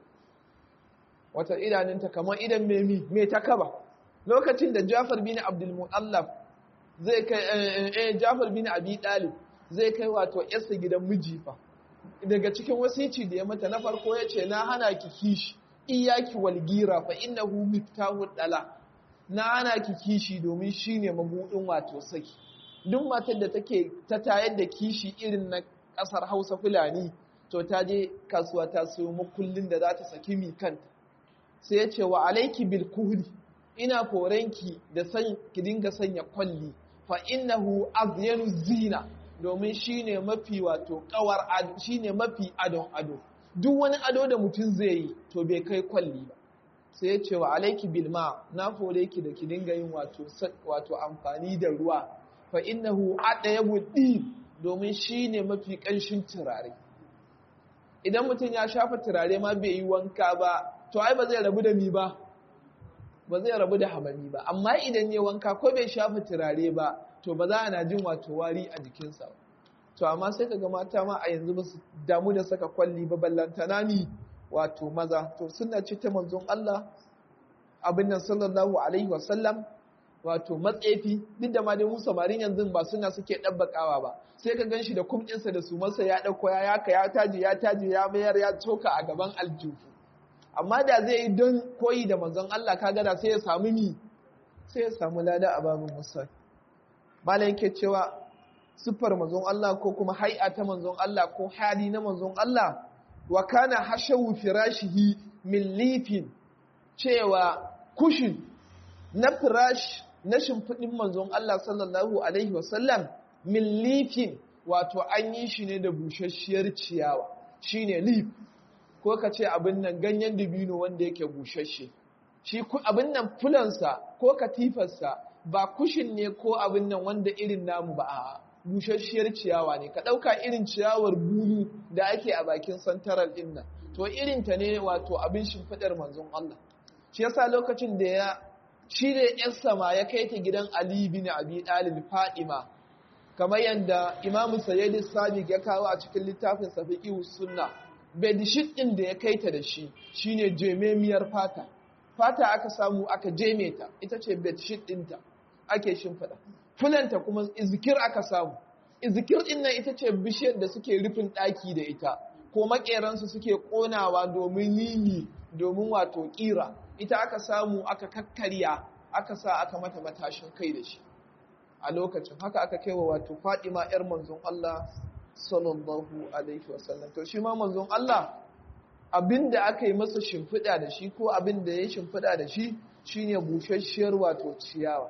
wata idanunta kamar idan memi me ta kaba lokacin da Jafar bin Abdul Mu'allaf zai kai eh Jafar bin Abi Talib zai kai wato yarsa gidan miji fa daga cikin wasici da ya mata na farko ya ce na hana ki kishi iyaki walgira fa innahu miftahu dala na hana ki kishi domin shine mabudin wato saki duk matar da take ta tayar da kishi irin na kasar Hausa Fulani to ta je kasuwa ta sayo makullin da za ta saki mi kanta sai ya ce wa alaiki bil kuhli ina korenki da san ki dinga sanya kwalli fa innahu azyanu zina domin shine mafi wato kawar ado shine mafi adon ado duk wani ado da mutum zai yi to bai kai kwalli ba sai ya ce wa alaiki bil ma na fore ki da ki dinga yin wato wato amfani da ruwa fa innahu adayabu din domin shine mafi kanshin turare idan mutum ya shafa turare ma bai yi wanka ba to ai ba zai rabu da mi ba ba zai rabu da hamami ba amma idan ya wanka ko bai shafa turare ba to ba za a na jin wato wari a jikinsa to amma sai ka ga mata ma a yanzu ba su damu da saka kwalli ba ballantana ni wato maza to suna ce ta manzon Allah abin nan sallallahu alaihi wasallam wato matsefi duk da ma dai mu samarin yanzu ba suna suke ɗabbakawa ba sai ka ganshi da kumɗinsa da su masa ya ɗauko ya yaka ya taji ya taji ya mayar ya coka a gaban aljuhu amma da zai yi don koyi da manzon Allah ka gada sai ya samu ni sai ya samu lada a babin musa malam yake cewa siffar manzon Allah ko kuma hai'a ta manzon Allah ko hali na manzon Allah wa kana hashawu firashihi min lifin cewa kushin na firash na shimfiɗin manzon Allah sallallahu alaihi wasallam min lifin wato an yi shi ne da busasshiyar ciyawa shine lif ko ka ce abin nan ganyen dubino wanda yake bushashe shi abin nan fulansa ko katifarsa ba kushin ne ko abin nan wanda irin namu ba a bushasshiyar ciyawa ne ka ɗauka irin ciyawar bulu da ake a bakin santaral ɗin nan to irin ta ne wato abin shimfiɗar manzon Allah shi yasa lokacin da ya shi da ‘yarsa ma ya kai ta gidan Ali bin Abi Ɗalib Fadima kamar yadda imamu sayyidi sadiq ya kawo a cikin littafin safiqi sunna bedishit din da ya kaita da shi shine jememiyar fata fata aka samu aka jeme ta ita ce bedshit ɗinta ake shimfiɗa fulanta kuma izikir aka samu izikir ɗin nan ita ce bishiyar da suke rufin ɗaki da ita ko maƙeransu suke ƙonawa domin yini domin wato ƙira ita aka samu aka kakkarya aka sa aka mata matashin kai da shi a lokacin haka aka kai wa wato Fatima yar manzon Allah sallallahu alaihi wasallam to shi ma manzon Allah abinda aka yi masa shimfiɗa da shi ko abinda ya shimfiɗa da shi shine bushasshiyar wato ciyawa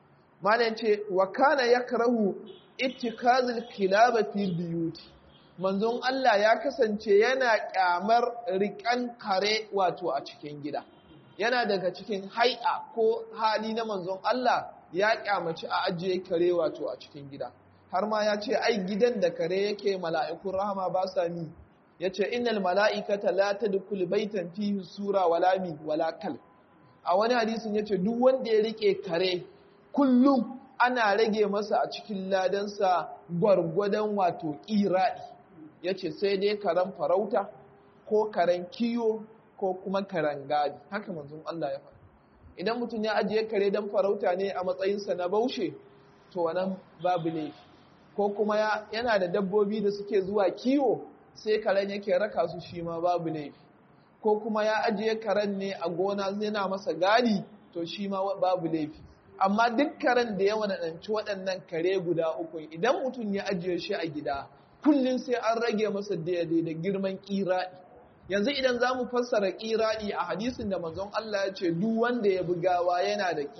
malam ce wa kana yakrahu ittikazul kilaba fil biyuti manzon Allah ya kasance yana kyamar rikan kare wato a cikin gida yana daga cikin hai'a ko hali na manzon Allah ya kyamaci a ajiye kare wato a cikin gida har ma ya ce ai gidan da kare yake mala'ikun rahama ba sa ni ya ce innal mala'ikata la tadkhul baitan fihi sura wala mi wala kal a wani hadisin ya ce duk wanda ya rike kare kullum ana rage masa a cikin ladansa gwargwadon wato ƙira'i ya ce sai dai karen farauta ko karen kiyo ko kuma karen gadi haka manzon Allah ya faɗa idan mutum ya ajiye kare don farauta ne a matsayinsa na baushe to wannan babu laifi ko kuma yana da dabbobi da suke zuwa kiwo sai karen yake raka su shi ma babu laifi ko kuma ya ajiye karen ne a gona yana masa gadi to shi ma babu laifi amma duk karen da ya wadanci waɗannan kare guda uku idan mutum ya ajiye shi a gida kullum sai an rage masa daidai da girman ƙiraɗi yanzu idan za mu fassara ƙiraɗi a hadisin da manzon Allah ya ce duk wanda ya bi gawa yana da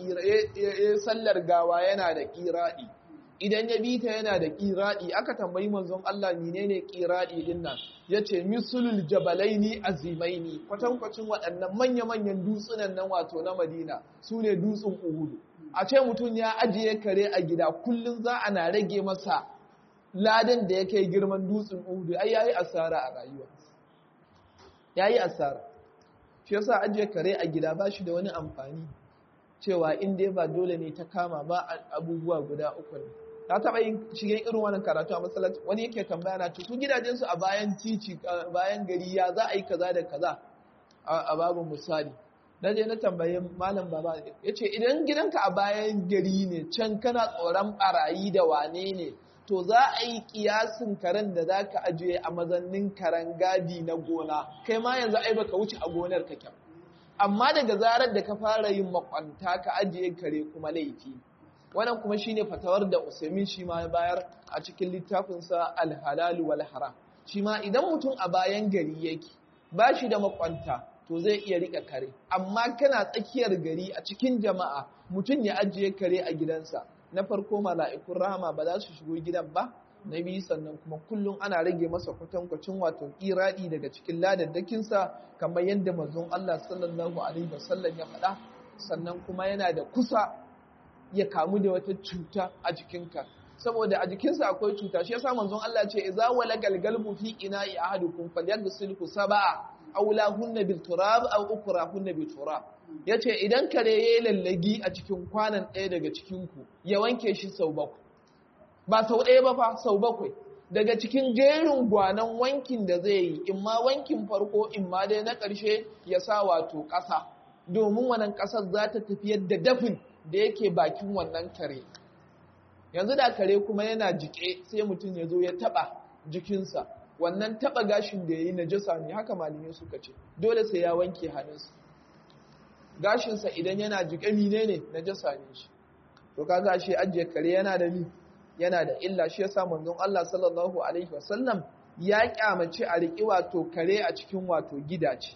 ya sallar gawa yana da ƙiraɗi idan ya bi ta yana da ƙiraɗi aka tambayi manzon Allah menene ƙiraɗi din nan ya ce misulul jabalaini azimaini kwatankwacin waɗannan manya-manyan dutsunan nan wato na madina su ne dutsen uhudu a ce mutum ya ajiye kare a gida kullum za a na rage masa ladan da ya kai girman dutsen uhudu ai yayi asara a rayuwa yayi asara shi yasa ajiye kare a gida ba shi da wani amfani cewa in dai ba dole ne ta kama ba abubuwa guda uku ne ta taɓa yin shigen irin wannan karatu a masallaci wani yake tambaya na su gidajensu a bayan titi bayan gari ya za a yi kaza da kaza a babu misali na je na tambaye malam baba ya ce idan gidanka a bayan gari ne can kana tsoron barayi da wane ne to za a yi kiyasin karen da za ka ajiye a mazannin karen gadi na gona kai ma yanzu ai baka wuce a gonar ka kyau amma daga zarar da ka fara yin makwanta ka ajiye kare kuma laifi wannan kuma shine fatawar da Usaimin shi ma bayar a cikin littafinsa Al-Halal wal Haram shi ma idan mutum a bayan gari yake ba shi da makwanta to zai iya rika kare amma kana tsakiyar gari a cikin jama'a mutum ya ajiye kare a gidansa na farko mala'ikun rahama ba za su shigo gidan ba na biyu sannan kuma kullum ana rage masa kwatankwacin wato iradi daga cikin ladaddakinsa kamar yadda manzon Allah sallallahu alaihi wasallam ya faɗa sannan kuma yana da kusa ya kamu da wata cuta a jikinka saboda a jikinsa akwai cuta shi yasa manzon Allah ce idza walagal galbu fi ina'i ahadukum falyaghsilhu sab'a aw lahunna bil turab aw ukrahunna bil turab yace idan kare yayi lallagi a cikin kwanan ɗaya daga cikin ku ya wanke shi sau bakwai ba sau ɗaya ba fa sau bakwai daga cikin jerin gwanan wankin da zai yi in ma wankin farko in ma dai na ƙarshe ya sa wato ƙasa domin wannan ƙasar za ta tafiyar da dafin da yake bakin wannan kare yanzu da kare kuma yana jike sai mutum ya zo ya taba jikinsa wannan taba gashin da ya yi najasa ne haka malamai suka ce dole sai ya wanke hannunsa gashinsa idan yana jike mine ne najasa ne shi to kaga shi ajiye kare yana da mi yana da illa shi yasa manzon Allah sallallahu alaihi wasallam ya kyamace a riƙi wato kare a cikin wato gidace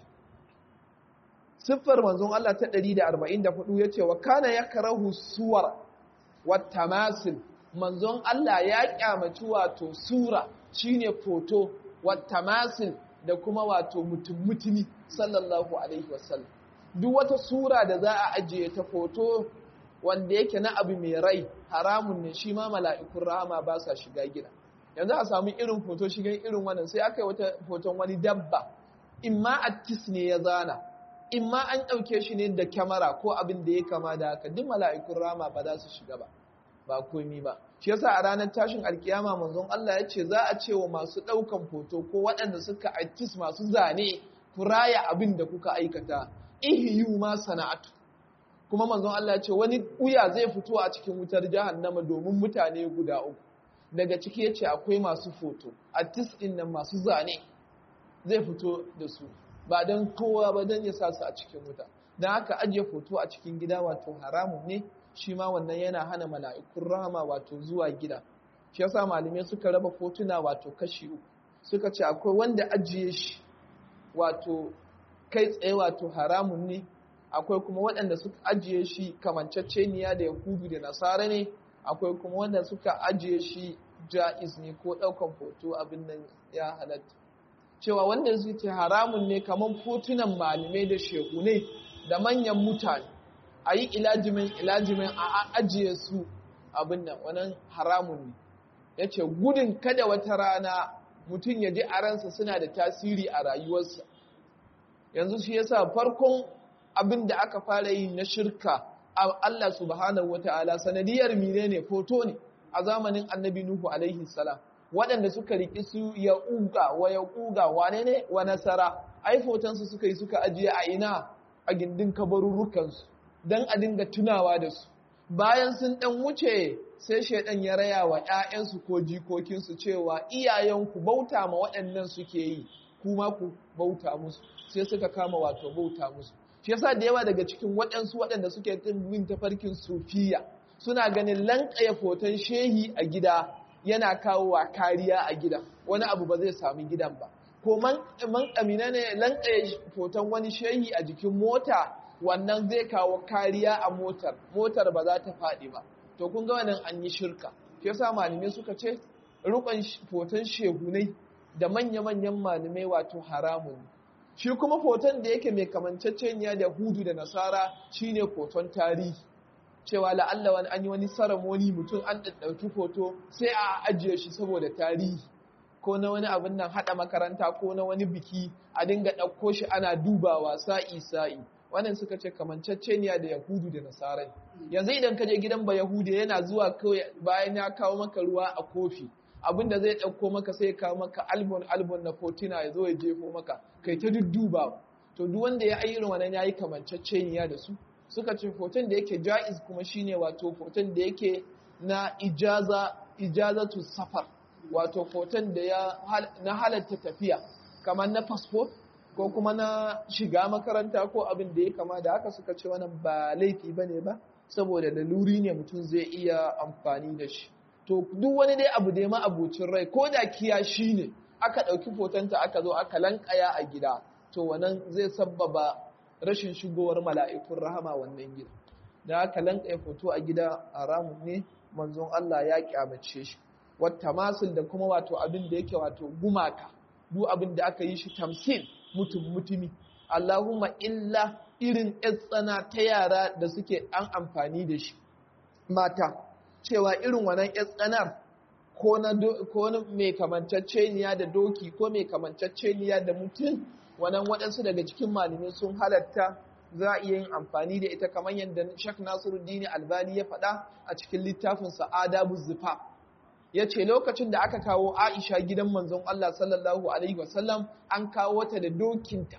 siffar manzon Allah ta 144 yace wa kana yakrahu suwar wat tamasil manzon Allah ya kyamaci wato sura shine foto wat tamasil da kuma wato mutum mutumi sallallahu alaihi wasallam duk wata sura da za a ajiye ta foto wanda yake na abu mai rai haramun ne shi ma mala'ikun rahama ba sa shiga gida yanzu a samu irin foto shigan irin wannan sai aka yi wata foton wani dabba imma attis ne ya zana in ma an ɗauke shi ne da kyamara ko abin da ya kama da haka duk mala'ikun rama ba za su shiga ba ba komi ba shi yasa a ranar tashin alkiyama manzon Allah ya ce za a ce wa masu ɗaukan foto ko waɗanda suka artist masu zane ku raya abin da kuka aikata ihiyu ma sana'atu kuma manzon Allah ya ce wani uya zai fito a cikin wutar jahannama domin mutane guda uku daga ciki ya ce akwai masu foto artist ɗin nan masu zane zai fito da su ba don kowa ba don ya sa su a cikin wuta don haka ajiye foto a cikin gida wato haramun ne shi ma wannan yana hana mala'ikun rahama wato zuwa gida shi yasa malamai suka raba fotuna wato kashi uku suka ce akwai wanda ajiye shi wato kai tsaye wato haramun ne akwai kuma waɗanda suka ajiye shi kamanceceniya da yahudu da nasara ne akwai kuma wanda suka ajiye shi ja'iz ne ko ɗaukan foto abin nan ya halatta cewa wanda su ce haramun ne kamar fotunan malamai da shehunai da manyan mutane a yi ilajimin ilajimin a ajiye su abin nan wannan haramun ne ya ce gudun kada wata rana mutum ya ji a ransa suna da tasiri a rayuwarsa yanzu shi yasa farkon abin da aka fara yi na shirka Allah subhanahu wata'ala sanadiyar mine ne foto ne a zamanin annabi Nuhu alaihi salam waɗanda suka riƙi su ya uga wa ya uga wane ne wa nasara ai fotonsu suka yi suka ajiye a ina a gindin kabarurrukansu don a dinga tunawa da su bayan sun ɗan wuce sai shaidan ya raya wa ‘ya'yansu ko jikokinsu cewa iyayenku bauta ma waɗannan suke yi kuma ku bauta musu sai suka kama wato bauta musu shi yasa da yawa daga cikin waɗansu waɗanda suke bin tafarkin sufiya suna ganin lanƙaya foton shehi a gida yana kawo wa kariya a gidan wani abu ba zai sami gidan ba ko man kamina ne lanƙaya foton wani shehi a jikin mota wannan zai kawo kariya a motar motar ba za ta faɗi ba to kun ga wannan an yi shirka shi yasa malamai suka ce rukun foton shehunai da manya-manyan malamai wato haramun shi kuma foton da yake mai kamanceceniya da hudu da nasara shine foton tarihi cewa la'alla wani an yi wani saramoni mutum an ɗauki foto sai a ajiye shi saboda tarihi ko na wani abin nan haɗa makaranta ko na wani biki a dinga ɗauko shi ana dubawa sa'i sa'i wannan suka ce kamanceceniya da yahudu da nasarai yanzu idan ka je gidan ba yahudu yana zuwa kawai bayan ya kawo maka ruwa a kofi abin da zai ɗauko maka sai kawo maka albon albon na fotina ya zo ya jefo maka kai ta dudduba to duk wanda ya ayyana wannan yayi kamanceceniya da su suka ce foton da yake ja'iz kuma shine wato foton da yake na ijaza ijazatu safar wato foton da ya na halatta tafiya kamar na passport ko kuma na shiga makaranta ko abin da ya kama da haka suka ce wannan ba laifi bane ba saboda laluri ne mutum zai iya amfani da shi to duk wani dai abu da ya ma'abucin rai ko da kiyashi ne aka ɗauki fotonta aka zo aka lankaya a gida to wannan zai sabbaba rashin shigowar mala'ikun rahama wannan gida da aka lankaya foto a gida haramun ne manzon Allah ya kyamace shi wata masul da kuma wato abin da yake wato gumaka duk abin da aka yi shi tamsil mutum mutumi Allahumma illa irin tsana ta yara da suke an amfani da shi mata cewa irin wannan tsanar ko na ko mai kamanceceniya da doki ko mai kamanceceniya da mutum wannan waɗansu daga cikin malamai sun halatta za a iya yin amfani da ita kamar yadda Sheikh Nasiruddin Albani ya faɗa a cikin littafinsa Adabu Zifa ya ce lokacin da aka kawo Aisha gidan manzon Allah sallallahu alaihi wasallam an kawo ta da dokinta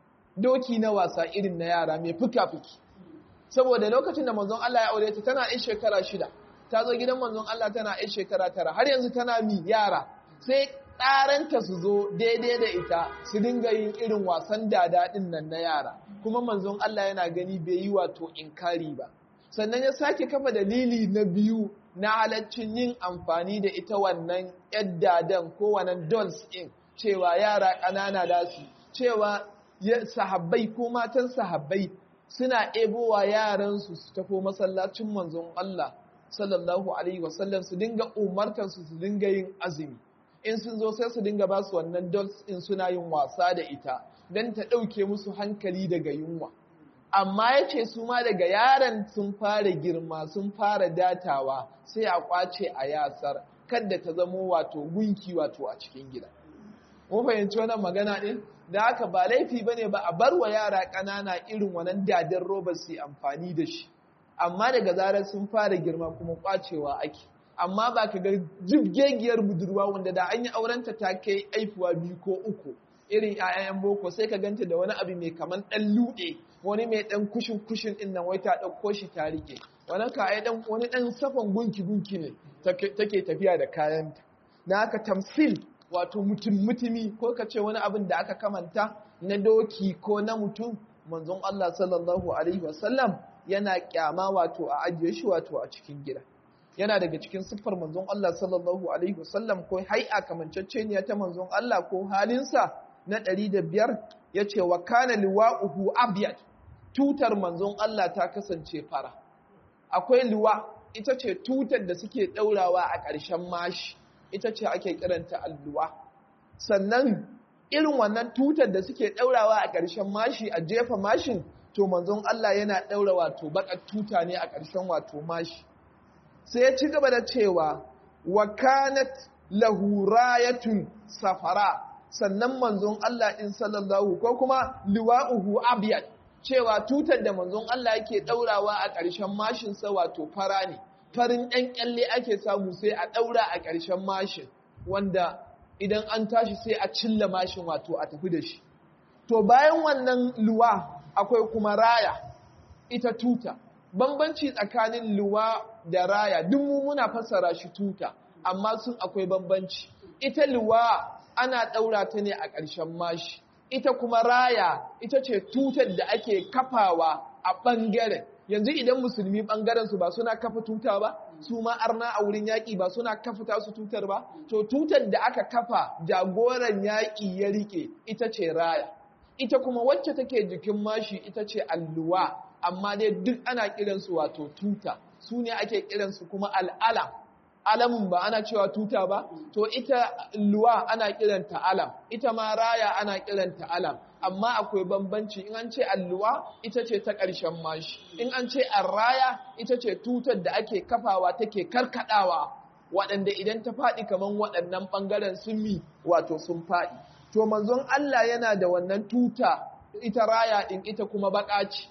doki na wasa irin na yara mai fuka-fuki saboda lokacin da manzon Allah ya aure ta tana 'yan shekara shida ta zo gidan manzon Allah tana 'yan shekara tara har yanzu tana mi yara sai tsaranta su zo daidai da ita su dinga yin irin wasan dada din nan na yara kuma manzon Allah yana gani bai yi wato inkari ba sannan ya sake kafa dalili na biyu na halaccin yin amfani da ita wannan yaddadan ko wannan dolls din cewa yara ƙanana da su cewa sahabbai ko matan sahabbai suna ebowa yaransu su tafo masallacin manzon Allah sallallahu alaihi wasallam su dinga umartar su su dinga yin azumi in sun zo sai su dinga ba su wannan dolls in suna yin wasa da ita don ta ɗauke musu hankali daga yunwa amma ya ce su ma daga yaran sun fara girma sun fara datawa sai a kwace a yasar kadda ta zamo wato gunki wato a cikin gida mun fahimci wannan magana ɗin da haka ba laifi ba ne ba a bar wa yara ƙanana irin wannan dadin roba su amfani da shi amma daga zarar sun fara girma kuma kwacewa ake amma ba ka ga jibgegiyar budurwa wanda da an yi aurenta ta kai aifuwa biyu ko uku irin 'ya'yan boko sai ka ganta da wani abu mai kaman ɗan luɗe wani mai ɗan kushin kushin ɗin nan wai ta ɗauko shi ta rike wani ka ɗan wani ɗan safan gunki gunki ne take tafiya da kayanta na haka tamsil wato mutum mutumi ko ka ce wani abin da aka kamanta na doki ko na mutum manzon Allah sallallahu alaihi wasallam yana kyama wato a ajiye shi wato a cikin gida yana daga cikin siffar manzon Allah sallallahu alaihi wasallam ko hai'a kamanceceniya ta manzon Allah ko halinsa na ɗari da biyar ya ce wa kana liwa'uhu abyad tutar manzon Allah ta kasance fara akwai liwa ita ce tutar da suke ɗaurawa a ƙarshen mashi ita ce ake kiranta alluwa sannan irin wannan tutar da suke ɗaurawa a ƙarshen mashi a jefa mashin to manzon Allah yana ɗaura wato baƙar tuta ne a ƙarshen wato mashi sai ya ci gaba da cewa wa kanat lahu rayatun safara sannan manzon Allah in sallallahu ko kuma liwa'uhu abyad cewa tutar da manzon Allah yake daurawa a ƙarshen mashin sa wato fara ne farin ɗan kyalle ake samu sai a daura a ƙarshen mashin wanda idan an tashi sai a cilla mashin wato a tafi da shi to bayan wannan luwa akwai kuma raya ita tuta bambanci tsakanin luwa da raya duk mu muna fassara shi tuta amma sun akwai bambanci ita luwa ana ɗaura ta ne a ƙarshen mashi ita kuma raya ita ce tutar da ake kafawa a ɓangaren yanzu idan musulmi ɓangaren su ba suna kafa tuta ba su ma arna a wurin yaƙi ba suna kafa tasu tutar ba to tutar da aka kafa jagoran yaƙi ya rike ita ce raya ita kuma wacce take jikin mashi ita ce alluwa amma dai duk ana kiransu wato tuta su ne ake kiransu kuma al'alam alamun ba ana cewa tuta ba to ita luwa ana kiranta alam ita ma raya ana kiranta alam amma akwai bambanci in an ce alluwa ita ce ta ƙarshen mashi in an ce raya ita ce tutar da ake kafawa take karkadawa waɗanda idan ta faɗi kamar waɗannan ɓangaren sun mi wato sun faɗi to manzon Allah yana da wannan tuta ita raya ɗin ita kuma baƙa ce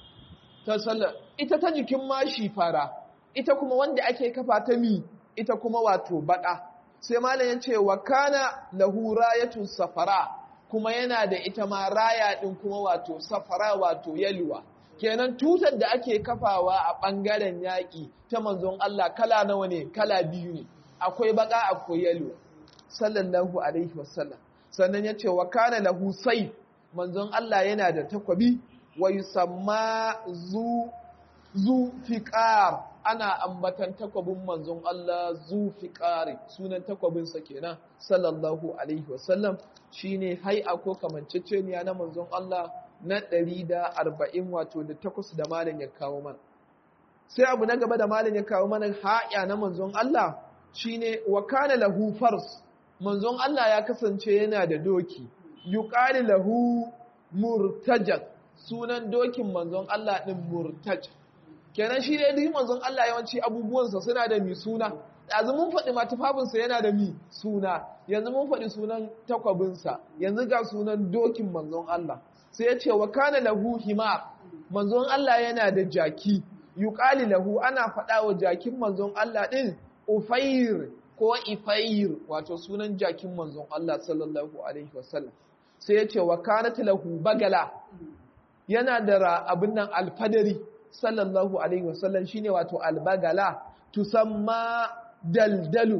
ta sallar ita ta jikin mashi fara ita kuma wanda ake kafa ta mi ita kuma wato baka sai malam ya ce wa kana lahu rayatun safara kuma yana da ita ma raya din kuma wato safara wato yalwa kenan tutar da ake kafawa a bangaren yaƙi ta manzon Allah kala nawa ne kala biyu ne akwai baka akwai yalwa sallallahu alaihi wasallam sannan ya ce wa kana lahu sayf manzon Allah yana da takwabi wa yusamma zu zu fiqar ana ambatan takwabin manzon Allah zu fiqari sunan takwabinsa kenan sallallahu alaihi wasallam shine hai'a ko kamanceceniya na manzon Allah na 140 wato da takwas da malam ya kawo mana sai abu na gaba da malam ya kawo mana haya na manzon Allah shine wa kana lahu fars manzon Allah ya kasance yana da doki yuqali lahu murtajak sunan dokin manzon Allah din murtaj kenan shi dai duk manzon Allah yawanci abubuwansa suna da mi suna yanzu mun faɗi ma tufafinsa yana da mi suna yanzu mun faɗi sunan takwabinsa yanzu ga sunan dokin manzon Allah sai ya ce wa kana lahu himar manzon Allah yana da jaki yuqali lahu ana faɗa wa jakin manzon Allah din ufair ko ifair wato sunan jakin manzon Allah sallallahu alaihi wasallam sai ya ce wa kanat lahu bagala yana da abin nan alfadari sallallahu alaihi wasallam shine wato albagala tusamma daldalu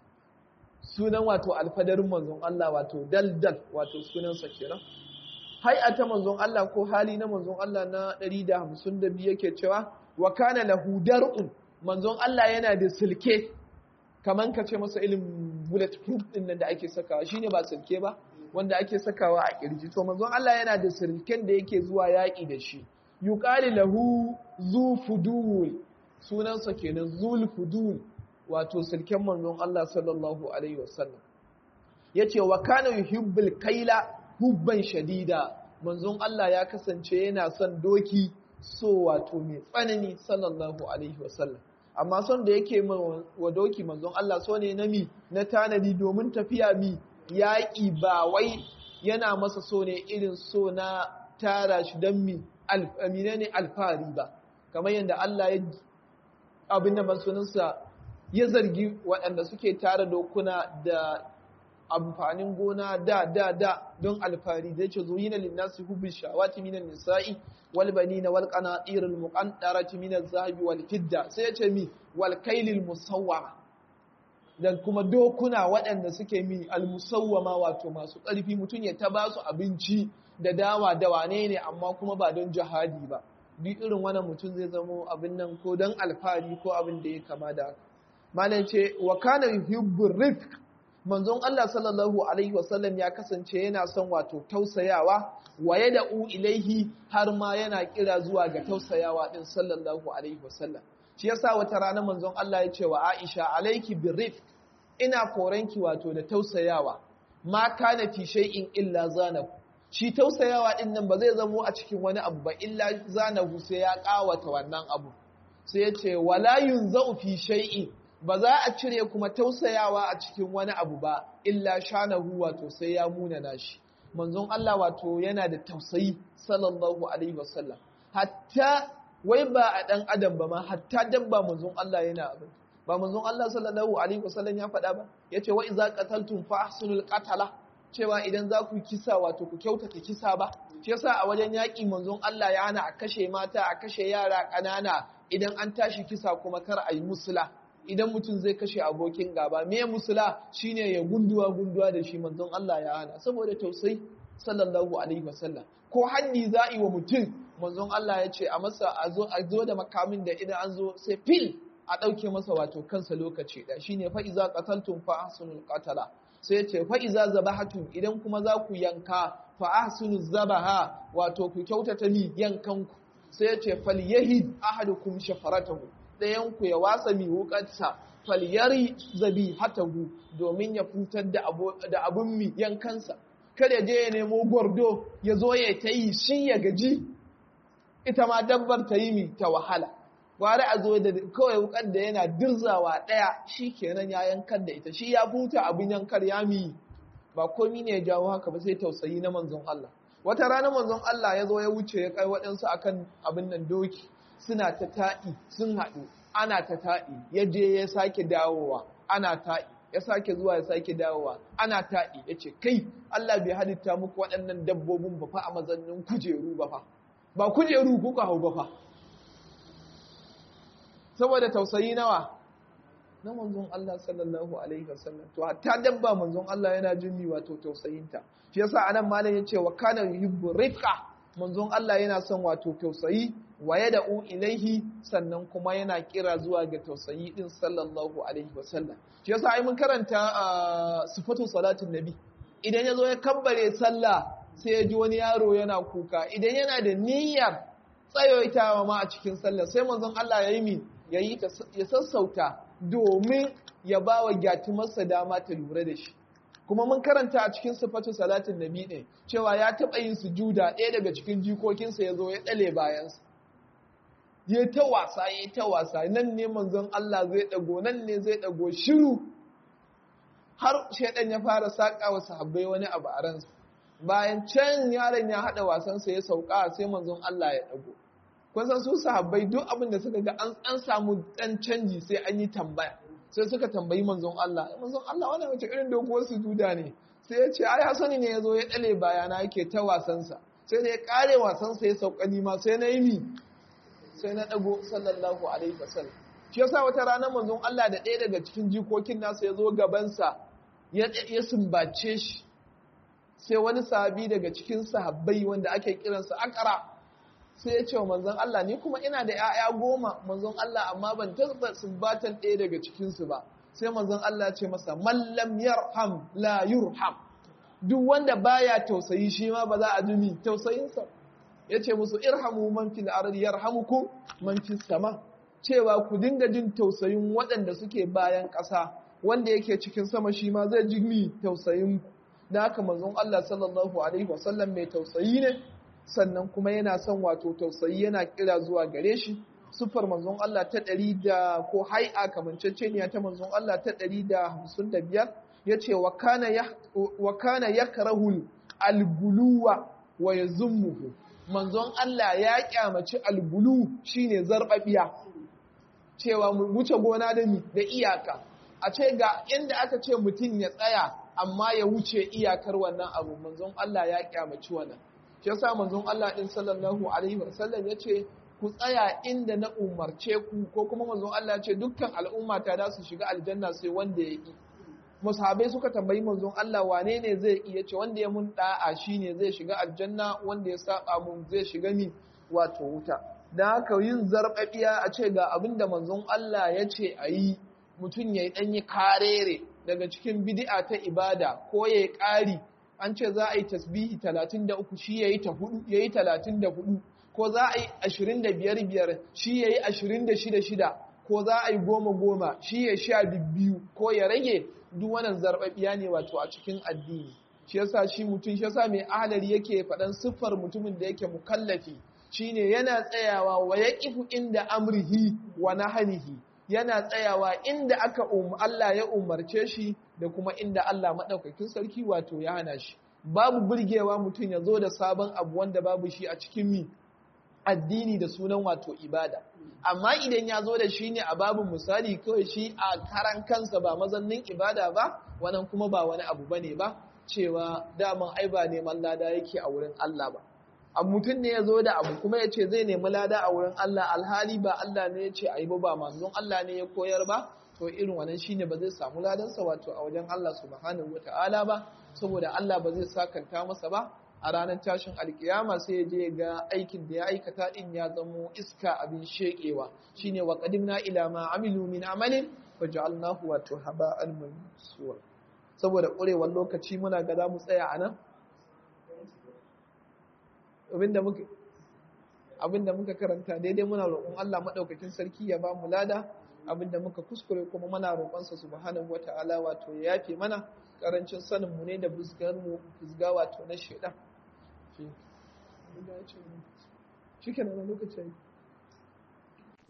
sunan wato alfadarin manzon Allah wato daldal wato sunansa kenan hay'ata manzon Allah ko hali na manzon Allah na 152 yake cewa wa kana lahu dar'un manzon Allah yana da silke kaman ka ce masa ilimin bulletproof din nan da ake sakawa shine ba silke ba wanda ake sakawa a kirji to manzon Allah yana da silken da yake zuwa yaki da shi yuqali lahu zu fudul sunansa kenan zul fudul wato silken manzon Allah sallallahu alaihi wasallam yace wa kana yuhibbul kaila hubban shadida manzon Allah ya kasance yana son doki so wato mai tsanani sallallahu alaihi wasallam amma son da yake wa doki manzon Allah so ne na mi na tanadi domin tafiya mi yaƙi ba wai yana masa so ne irin so na tara shi don mi amina ne alfahari ba kamar yadda Allah ya abin da sunansa ya zargi waɗanda suke tara dokuna da amfanin gona da da da don alfari da yace zuyina linnasi hubbi shawati minan nisa'i wal banina wal qanatir al muqantarati min al zahabi wal fidda sai yace mi wal kailil musawwama da kuma dokuna waɗanda suke mi al musawwama wato masu ƙarfi mutum ya ta basu abinci da dawa da wane ne amma kuma ba don jihadi ba duk irin wannan mutum zai zamo abin nan ko don alfari ko abin da ya kama da haka malam ce wa kana yuhibbu rifq manzon Allah sallallahu alaihi wasallam ya kasance yana son wato tausayawa wa yad'u ilaihi har ma yana kira zuwa ga tausayawa din sallallahu alaihi wasallam shi yasa wata rana manzon Allah ya ce wa Aisha alaiki birrifq ina koranki wato da tausayawa ma kana fi shay'in illa zanahu shi tausayawa din nan ba zai zamo a cikin wani abu ba illa zanahu sai ya kawata wannan abu sai ya ce wala yunzau fi shay'in ba za a cire kuma tausayawa a cikin wani abu ba illa shanahu wato sai ya munana shi manzon Allah wato yana da tausayi sallallahu alaihi wasallam hatta wai ba a dan adam ba ma hatta dabba manzon Allah yana abin ba manzon Allah sallallahu alaihi wasallam ya faɗa ba yace wa iza qataltum fa ahsinul qatala cewa idan za ku kisa wato ku kyautata kisa ba shi yasa a wajen yaƙi manzon Allah ya hana a kashe mata a kashe yara ƙanana idan an tashi kisa kuma kar a yi musula idan mutum zai kashe abokin gaba me musula shine ya gunduwa gunduwa da shi manzon Allah ya hana saboda tausayi sallallahu alaihi wasallam ko haddi za yi wa mutum manzon Allah ya ce a masa a zo a zo da makamin da idan an zo sai fil a ɗauke masa wato kansa lokaci da shine fa iza qataltum fa ahsinul qatala sai ya ce fa iza zabahatum idan kuma za ku yanka fa ahsinuz zabaha wato ku kyautata ni yankanku sai ya ce falyahid ahadukum shafaratahu ɗayanku ya wasa mi wukarsa falyari zabi hatahu domin ya fitar da abun mi yankansa kada je ya nemo gwardo ya zo ya ta yi shi ya gaji ita ma dabbar ta yi mi ta wahala gwari a zo da kawai wukar da yana dirzawa ɗaya shi kenan ya yankar da ita shi ya futa abin yankar ya mi ba komi ne ya jawo haka ba sai tausayi na manzon Allah wata rana manzon Allah ya zo ya wuce ya kai waɗansu akan abin nan doki suna ta ta'i sun haɗu ana ta ta'i ya je ya sake dawowa ana ta'i ya sake zuwa ya sake dawowa ana ta'i ya ce kai Allah bai halitta muku waɗannan dabbobin ba fa a mazannin kujeru ba fa ba kujeru kuka hau ba fa saboda tausayi nawa na manzon Allah sallallahu alaihi wasallam to hatta dabba manzon Allah yana jin mi wato tausayinta shi yasa anan malam yace wa kana yuhibbu rifqa manzon Allah yana son wato tausayi wa yad'u ilaihi sannan kuma yana kira zuwa ga tausayi din sallallahu alaihi wasallam shi yasa ai mun karanta sifatu salatin nabi idan yazo ya kabbare sallah sai ya ji wani yaro yana kuka idan yana da niyyar tsayoitawa ma a cikin sallah sai manzon Allah ya yi mi yayi ya sassauta domin ya ba wa gyatumarsa dama ta lura da shi kuma mun karanta a cikin sifatu salatin nabi ne cewa ya taɓa yin sujuda ɗaya daga cikin jikokinsa ya zo ya ɗale bayansa ya ta wasa ya ta wasa nan ne manzon Allah zai ɗago nan ne zai ɗago shiru har shaidan ya fara saƙa wa sahabbai wani abu a ransa bayan can yaron ya haɗa wasansa ya sauka sai manzon Allah ya ɗago kun san su sahabbai duk abin da suka ga an samu ɗan canji sai an yi tambaya sai suka tambayi manzon Allah manzon Allah wannan wace irin doguwar sujuda ne sai ya ce ai Hasani ne yazo ya dale bayana yake ta wasansa sai da ya kare wasansa ya sauka ni ma sai na yi mi sai na dago sallallahu alaihi wasallam shi yasa wata rana manzon Allah da ɗaya daga cikin jikokin nasa ya zo gabansa ya ya sumbace shi sai wani sahabi daga cikin sahabbai wanda ake kiransa akara sai ya ce wa manzon Allah ni kuma ina da ‘ya'ya goma manzon Allah amma ban taɓa sumbatan ɗaya daga cikinsu ba sai manzon Allah ce masa mallam yarham la yurham duk wanda baya tausayi shi ma ba za a jimi tausayinsa ya ce musu irhamu man fil ardi yarhamukum man fis sama cewa ku dinga jin tausayin waɗanda suke bayan ƙasa wanda yake cikin sama shi ma zai jimi tausayin da haka manzon Allah sallallahu alaihi wasallam mai tausayi ne sannan kuma yana son wato tausayi yana kira zuwa gare shi sufar manzon Allah ta ɗari da ko hai'a kamanceceniya ta manzon Allah ta ɗari da hamsin da biyar ya ce wa kana ya karahul alguluwa wa ya zummuhu manzon Allah ya kyamaci albulu shine zarbabiya cewa mu wuce gona da ni da iyaka a ce ga inda aka ce mutum ya tsaya amma ya wuce iyakar wannan abu manzon Allah ya kyamaci wannan shi yasa manzon Allah din sallallahu alaihi wasallam yace ku tsaya inda na umarce ku ko kuma manzon Allah ce dukkan al'umma ta da su shiga aljanna sai wanda ya yi musahabai suka tambayi manzon Allah wane ne zai iya ce wanda ya mun da'a shine zai shiga aljanna wanda ya saba mun zai shiga ni wato wuta dan haka yin zarbabiya a ce ga abinda manzon Allah ya ce a yi mutum ya yi ɗanyi karere daga cikin bid'a ta ibada ko ya yi ƙari an ce za a yi tasbihi 33 shi ya yi ta hudu ya yi 34 ko za a yi 25 biyar shi ya yi 26 shida ko za a yi goma goma shi ya sha biyu ko ya rage duk wannan zarbabiya ne wato a cikin addini shi yasa shi mutum shi yasa mai ahalari yake faɗan siffar mutumin da yake mukallafi shine yana tsayawa wa yaqifu inda amrihi wa nahanihi yana tsayawa inda aka Allah ya umarce shi da kuma inda Allah maɗaukakin sarki wato ya hana shi babu burgewa mutum ya zo da sabon abu wanda babu shi a cikin mi addini da sunan wato ibada amma idan ya zo da shi ne a babu misali kawai shi a karan kansa ba mazannin ibada ba wannan kuma ba wani abu bane ba cewa daman ai ba neman lada yake a wurin Allah ba a mutum ne ya zo da abu kuma ya ce zai nemi lada a wurin Allah alhali ba Allah ne ya ce a yi ba ba manzon Allah ne ya koyar ba to irin wannan shine ba zai samu ladansa wato a wajen Allah subhanahu wata'ala ba saboda Allah ba zai sakanta masa ba a ranar tashin alkiyama sai ya je ga aikin da ya aikata din ya zamo iska abin shekewa shine wa qadimna ila ma amilu min amalin faj'alnahu wato haba'an mansura saboda ƙurewar lokaci muna ga za mu tsaya a nan abinda muka karanta daidai muna roƙon Allah maɗaukakin sarki ya ba mu lada abinda muka kuskure kuma muna roƙonsa subhanahu wata'ala wato ya yafe mana karancin sanin mu ne da busgar mu busga wato na shedan shi kenan lokaci